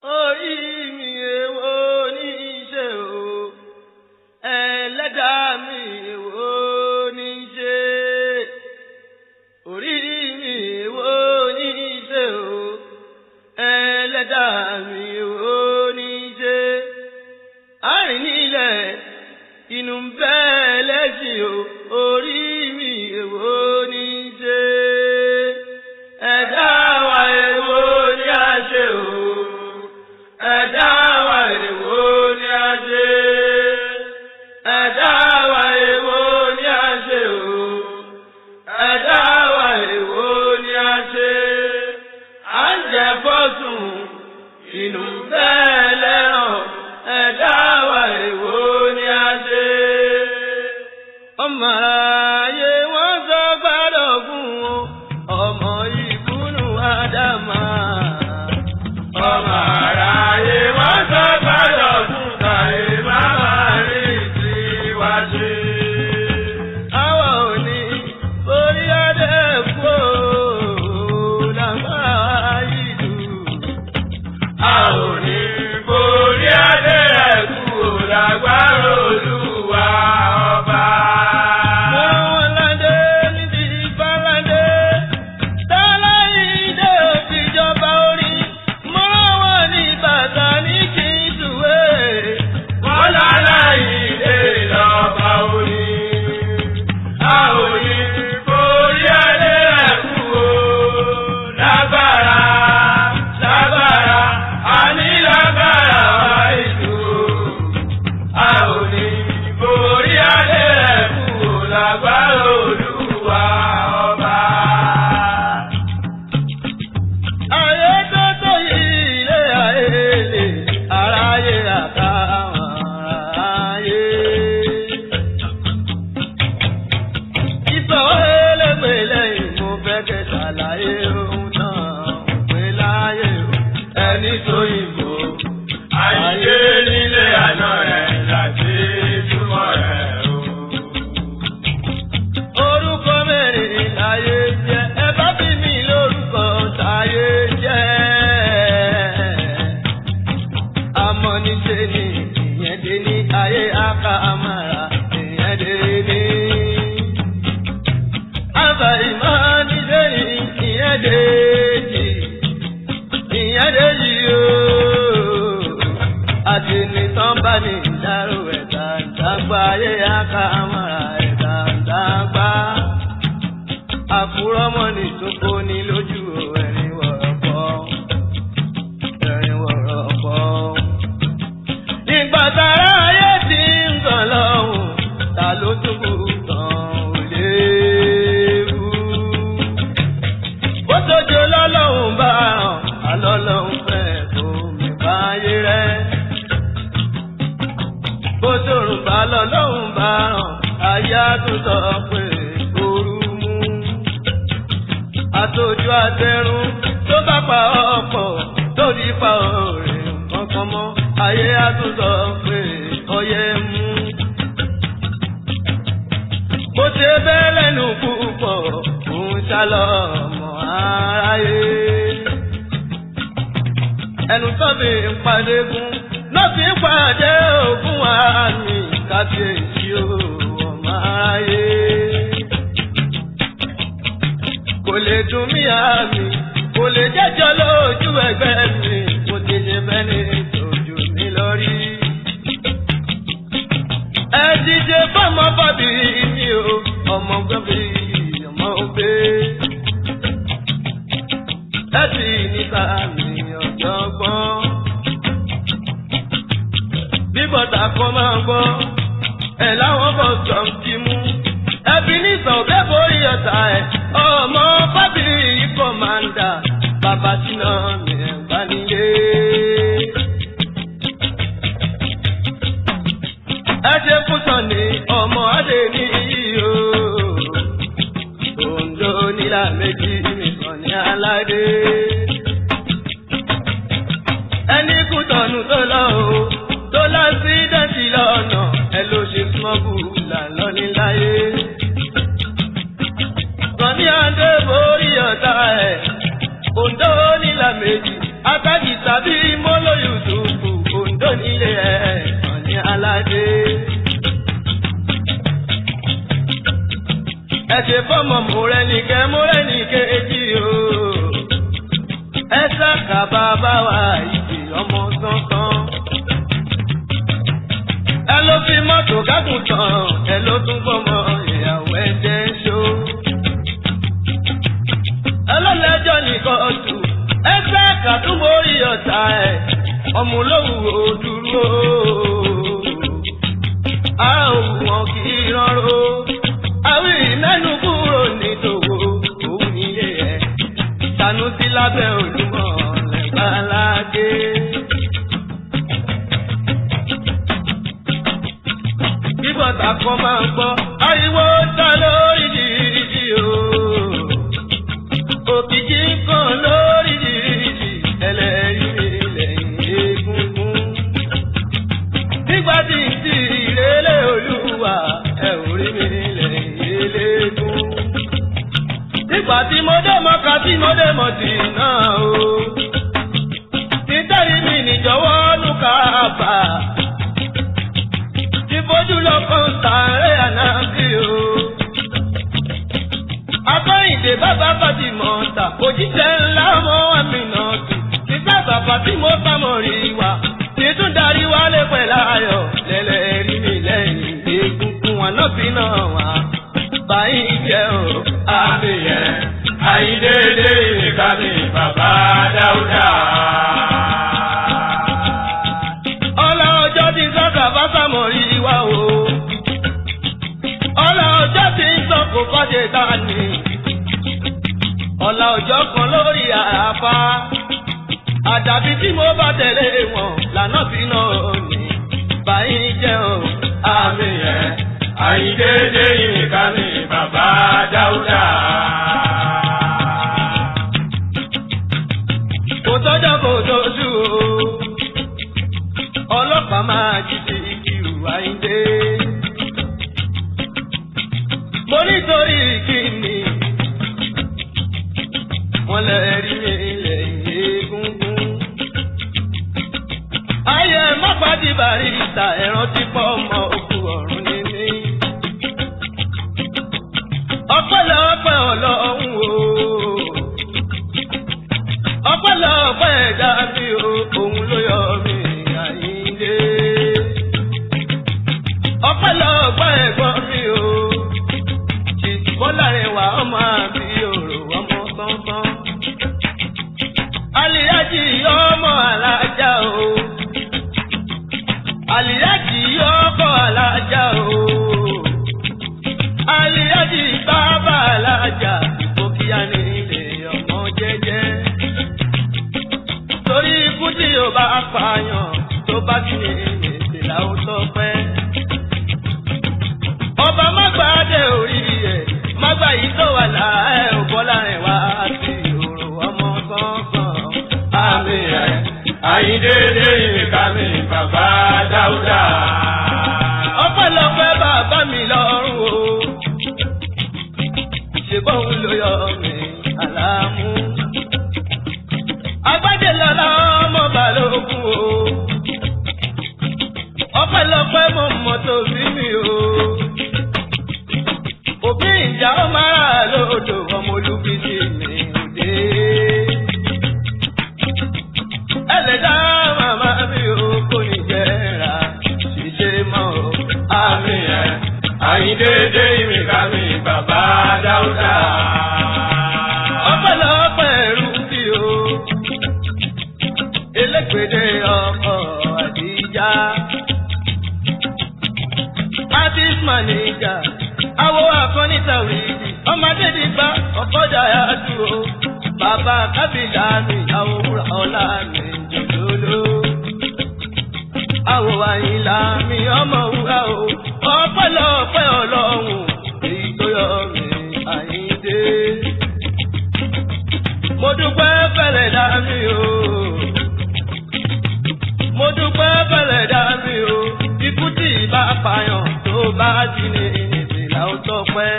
orí mi èwo ní í ṣe o ẹlẹ́dàá mi èwo ní í ṣe orí mi èwo ní í ṣe o ẹlẹ́dàá mi èwo ní í ṣe àrìn nílẹ̀ inú ń bẹ́ lẹ́sìn o orí mi èwo ní í ṣe ẹ̀dá wa èwo ní a ṣe o ẹ̀dá wa èwo ní a ṣe ẹ̀dá wa èwo ní a ṣe o ẹ̀dá wa èwo ní a ṣe à ń jẹ fọ́sùn inú bẹ́ẹ̀ lẹ́ràn ẹ̀dá wa èwo ní a ṣe. ọmọ ayé wọn sọ gbádọ̀ fún wọn ọmọ ìbúnú ádámà. ọmọ aráyé wọn sọ gbádọ̀ fún káyé má máa rí tiwa ṣe. àwa ò ní orí adé kú o làǹfà yìí dùn. a ò ní borí adé ẹ̀kú o lágbára olúwa ọba. Wọ́n ládé níbi ìbáládé, tálá ìdè òfìjọba orí, mọ́ wọn ní bàtà ní kí n ṣùwé. Wọ́n lálá ìdè lọ́ba orí. A ò ní borí adé ẹ̀kú o, lágbára, lágbára, àní lágbára wá ìlú o. A ò ní borí adé ẹ̀kú o, lágbára olúwa ọba. Ayé tó tó yìí ilé ayé lè, aráyé àtàwọn aráyé. Ìsọ̀wọ́ ẹlẹ́gbẹ̀ẹ́ lẹ́yìn mo fẹ́ kẹ́ ṣàlàyé ohun náà pé láyé o. Ẹni tó yìnbó. Ayé nílé àná rẹ̀ láti túmọ̀ rẹ̀ o. Orúkọ mẹ́rin láyé jẹ́ ẹ bá bí mi lórúkọ táyé jẹ́. Àmọ́ níṣe ni ìyẹn dé ní ayé àká àmàrà ìyẹn dé ní. Àbá ìmọ̀ níṣe ni ìyẹn dé jì ìyẹn dé jì ooo. Àti nìtàn bá ní ìdárò ẹ̀dá ìdágbà ayé àká àmàrà ẹ̀dá ìdágbà. Àkúrọ́mọ́ ní ìtókò ní lójú ẹ̀rín wọ̀rọ̀pọ̀. Ẹ̀rín wọ̀rọ̀pọ̀. Ìgbà tára ayé ti ń gàn lọ́hùn, ta ló túbú tán ò léwu. Bó tójó lọ́lọ́hùn bá hàn, àlọ́lọ́hùn fẹ́ kó mi báyé rẹ̀. Bó tòrùn bá lọ́lọ́hùn bá hàn, ayé á tún sọ pé ooru mú. Àtòjú àtẹrun tó bá pa ọ̀pọ̀ tó ní pa ọ̀rẹ́ kankan mọ́, ayé á tún sọ pé ọyẹ́ mú. Bó ṣe bẹ́ẹ̀ lẹ́nu púpọ̀, òun ṣálọ̀ ọmọ aráyé. Ẹnu tó fi ń padé gún, ló fi ń pàdé ògùn àmì kábíyèsí o, ọmọ aráyé. Kò lè dùn mí àmì, kò lè jẹ́jọ́ lójú ẹgbẹ́ mi, mo ti ṣe fẹ́ ní ìtọ́jú mi lórí. Ẹ díje fọmọ bọ́bí mi o, ọmọ gbọ́bí ọmọ òbí. Ẹ sì níta mi ọ̀jọ̀gbọ́n. Bí bọ́tà kan máa ń gbọ́, ẹ̀ láwọn bọ̀ sọ̀ ń ti mú. Ẹbí ní sọ̀bẹ́ borí ọ̀tá ẹ̀, ọmọ bábí kọ̀mándà, bàbá síná mi ẹ̀ bá nílé. Ẹ ṣe fún Sọ̀ni ọmọ Adé ní iyò. Òǹdó nílà méjì nìkan ní aládé. Ẹni kú tọ̀nù tó lọ o, tó lọ sí dẹ́sí lọ́nà, ẹ ló ṣe smọ́gù là lọ níláyé. Sọ̀ni Adé borí ọ̀tá ẹ̀, Òǹdó nílà méjì, Atájì tàbí Mọ́lóyò. nílé ẹ̀ ọ̀ní aládé. ẹ ṣe fọmọ mọrẹnìkẹ mọrẹnìkẹ èjì o ẹ ṣàkà bàbá wa ìdè ọmọ sánsán. ẹ ló fi mọ́tò kágùn tán ẹ ló tún fọmọ ìyàwó ẹ jẹ́ ṣó. ẹlọ́lẹ́jọ́ nìkan tù ẹ ṣàkà tún borí ọ̀tá ẹ̀ ọmọ olówó dúró. a ò wọ́n kì í rọrùn àwí mẹ́nu kúrò nítòwó òun nílé ẹ̀ Sanusi lábẹ́ Olúmọ lẹ́gbàládé. Bíbọ̀tà kan máa ń gbọ́ ariwo ta lórí dìídì o. Òkìkí kan lórí dìídì ẹlẹ́rìí lẹ́yìn egungun. Nígbà tí ń ti ìrẹ́lẹ̀ Olúwa ẹ̀ ò rí mi lẹ́yìn eléégún. Nígbà tí mo dé mọ́ka tí mo dé mọ̀ sí náà o. Nítorí mi níjọ̀wọ́ lù ká bà. Ìfojú lọ́kàn sàárẹ̀ ànábì o. Akọ́yìndé bàbá Fátímọ̀ ta òjíṣẹ́ ńlá ọmọ àmì náà tù. Nígbà bàbá tí mo bá mọ̀ rí wa. Títún darí wálé pẹ̀lú ayọ̀ lẹ́lẹ́rí mi lẹ́yìn egungun wọn náà bí náà wá. Báyìí jẹ́ o. Àbíyẹ, àyídéédé ìkànnì bàbá Dáúdà. Ọlá ọjọ́ ti sọ́kà fásámọ̀ rí wa o. Ọlá ọjọ́ ti ń sọ kò kọ́jẹ́ ta ni. Ọlá ọjọ́ kan lórí àràfá. Àdàbí tí mo bá tẹ̀lé wọn lànà sí náà ni. Báyìí jẹ́ o. Àbíyẹ, àyídéédé ìkànnì bàbá Dáúdà. Kò tọ́jọ́ kò tóṣù o. Ọlọ́pàá máa jí sí ìkìrù àyíndé. Mo nítorí kíni. Wọ́n lè rí mi ilẹ̀ egungun. Ayé mọ́pàdé barista ẹ̀rọ ti pọ̀ ọmọ òkú ọ̀run ní mí. Ọpẹ́lọpẹ́ Ọlọ́run o ọpẹ́lọpẹ́ ẹ̀dá mi o òun ló yọ mí àyíndé. ọpẹ́lọpẹ́ ẹ̀gbọ́n mi o ìbọ́lárinwá ọmọ àbí òrò ọmọ sánsán. àlìyájì ọmọ alájà o àlìyájì ọkọ alájà o àlìyájì bàbá alájà ìfòkìyà ní ilé ọmọ jẹ́jẹ́ torí ikú tí yóò bá pààyàn tó bá kí ni èsì làwọn tó pẹ́. ọba má gbà dé orí ẹ̀ má gbà yìí tó wà láàẹ́ òbọ́lá rẹ̀ wá sí òrò ọmọ sánsan. Àbíyẹ, àyídéédé ìkànnì bàbá Dáúdà. ọpẹ́lọpẹ́ bàbá mi lọ́rùn o. ṣèbọn ló yọ mí àlámú. agbájé lọ́la ọmọ balógun o. ọpẹ́lọpẹ́ mo mọ̀ tó bí mi o. òbí ìjà ó máa rà lódò ọmọ olúbíjì mi òde. ẹlẹ́dá màmá mi ò kò ní jẹ́ra ṣiṣẹ́ mọ́ o. Àbíyẹ, àyídéédé ìkànnì bàbá Dáúdà. ọpẹ́lọpẹ́ ẹrú bí o elégbèdé ọkọ àdìjá artist manager awo akọ́nítàwìdì ọmọdé dìgbà ọkọjà yàtú o bàbá kábìlà mi àwòrán ọlá mi jòjòló àwò àyìnlá mi ọmọ wúrà o ọpẹ́lọpẹ́ ọlọ́run èyí tó yọ mí àyíndé mo dúpẹ́ fẹ́lẹ̀ dá mi o. mo dúpẹ́ fẹ́lẹ̀ dá mi o. ikú tí ìbá pààyàn tó bá jí ní ìnìbìlà ó tọpẹ́.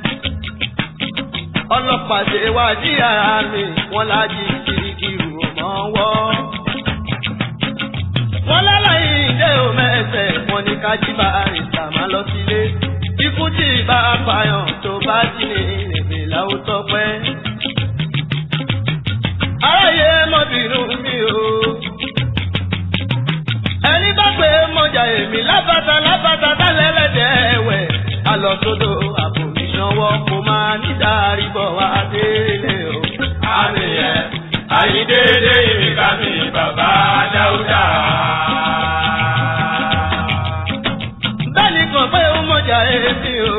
ọlọ́pàá ṣe wádìí ara mi wọ́n lájí kirikiri ò mọ́ wọ́. wọ́n lálàyé ká jí bá àrìsà máa lọ sílé. Ikú tí ìbá apààyàn tó bá jí ní ìrèbè láwùjọ pẹ́. Aráyé mọ́bìnú mi o. Ẹni bá pé mọ̀jà èmi lábàtà lábàtà tálẹ̀ lẹ́dẹ̀ ẹ̀wẹ̀. Àlọ́ sódò àbò ìṣanwọ́ kò máa ní dárí bọ̀ wá délé o. Àmì ẹ̀ àyíndéédé ìrìnkà mi bàbá Dáúdà. Bẹ́ẹ̀ni kan pé ó mọ̀jà èmi o.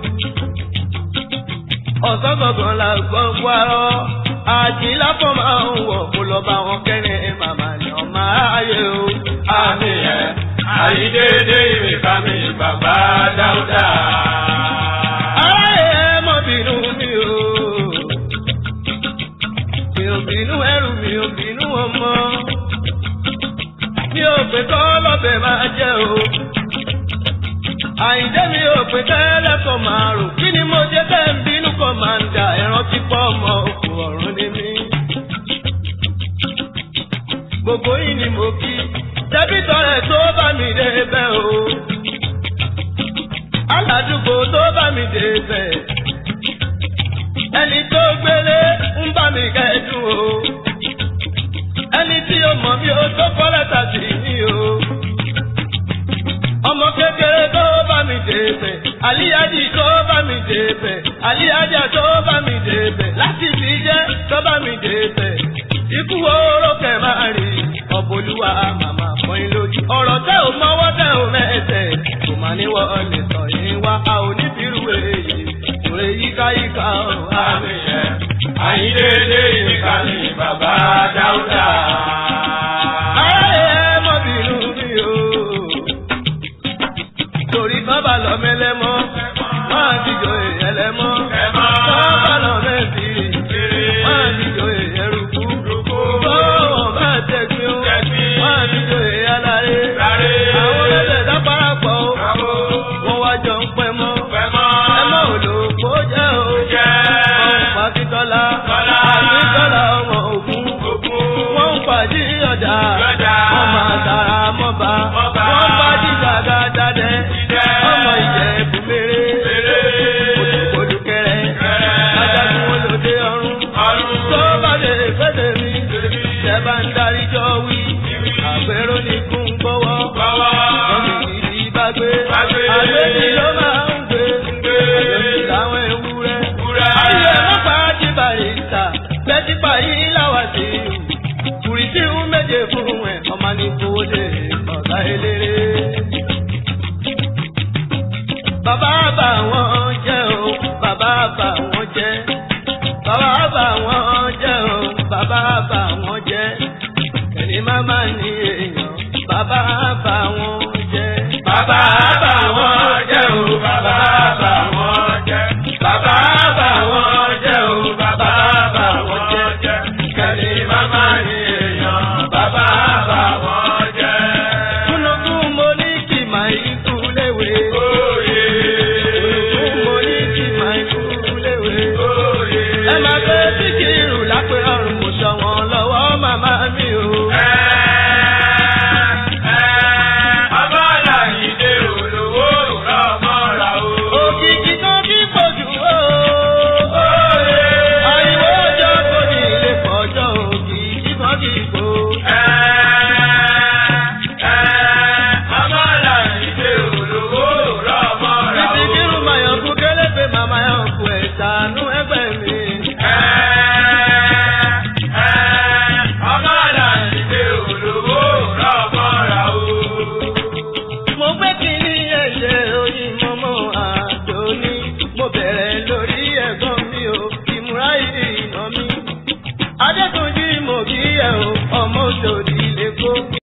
Ọ̀sán gangan la gbọ́ gbárọ́. Àjìlá fọ́ máa ń wọ̀ kó lọ bá wọn kẹ́rin màmá ni ọmọ ayé o. Àmì ẹ̀ àyíndéédé ìrìnkà mi bàbá Dáúdà. Aráyé ẹ mọ̀ bínú mi o. Mi ò bínú ẹrù mi ò bínú ọmọ. Mi ò pè kọ́ lọ́bẹ̀ máa jẹ́ o. Àyìndé mi ò pè tẹ́lẹ̀ kọ́ máa rò. Kí ni mo jẹ́ tẹ́ ń bínú kọ́ máa ń dà ẹ̀rọ tí pọ̀ ọmọ òkú ọ̀run ní mi. Gbogbo yìí ni mo kí. Tẹ́bí tọrẹ tó bá mi dé bẹ́ o aládùúgbò tó bá mi dé bẹ̀. ẹni tó gbélé ń bá mi kẹ́dùn o. ẹni tí ó mọ̀ mí ó tó kọ́ lẹ́tà sí mi o. ọmọ kékeré tó bá mi dé bẹ̀. àlíyájì tó bá mi dé bẹ̀. àlíyájà tó bá mi dé bẹ̀. láti fi jẹ́ tó bá mi dé bẹ̀. ikú oró kẹ̀ máa rí ọ̀bọ̀lúwa màmá fọyín lójú. ọ̀rọ̀ tẹ́ ò mọ́wọ́ tẹ́ ò mẹ́sẹ̀ kò má ní wọlé sọ yín wá a ò ní bírú èyí òrè yíkáyíká o. Àmì ẹ̀ àyíndéédé ìrìnkà mi bàbá Dáúdà. Ayé ẹ mọ̀ bínú mi o. Torí bábà lọ mẹ́lẹ́mọ́, máa dìjọ èèyàn lẹ́mọ́. Ẹ̀mọ́. Bábà lọ mẹ́bìrì, máa dìjọ èèyàn rúkú. Bọ́ọ̀ bá tẹ̀gbìn o, máa dìjọ èèyàn láre. Láre. Àwọn ẹlẹ́dẹ̀ dápárapọ̀ o, wọ́n wá jọ ń pẹ́ mọ́. Ẹ̀mọ́ òdòkó jẹ́ o. Ọ̀hún pàkítọ́lá, Tọ́lá. pàkítọ́lá ọmọ ògún. Wọ́n ń pàdé ọ̀dà, Lọ́jà. wọ́n máa tara mọ́ba. Mọ́ba. Wọ́n bá dìgbà dáadáa Ìjẹ́. ọmọ ìjẹ̀bù mèrè. Kòtùkòtù kẹrẹ, ajagun wọn lòdì ọ̀run. Tó bá lè fẹ́lẹ̀ mi, ṣẹ̀ bá ń darí jọ wí. Àgbẹ̀rọ ni kún gbọ́wọ́. Wọ́n mi kì í bá gbé. Bágbé. Àgbẹ̀bí ló máa ń gbé. Àgbẹ̀bí làwọn ewúrẹ́. Ewúrẹ́. Ayé mọ́pá ti bàrí ìta, lẹ́típa yìí láwà sí i. Kùrìsì ń méje fún ẹ̀, ọmọ ní kówó dé ọ̀gá eléré. Bàbá bà wọ́n jẹ́ o, bàbá bà wọ́n jẹ́. Bàbá bà wọ́n jẹ́ o, bàbá bà wọ́n jẹ́. Kẹ̀lé máma ní èèyàn, bàbá bà wọ́n jẹ́. Bàbá bá wọn jẹ́ o, bàbá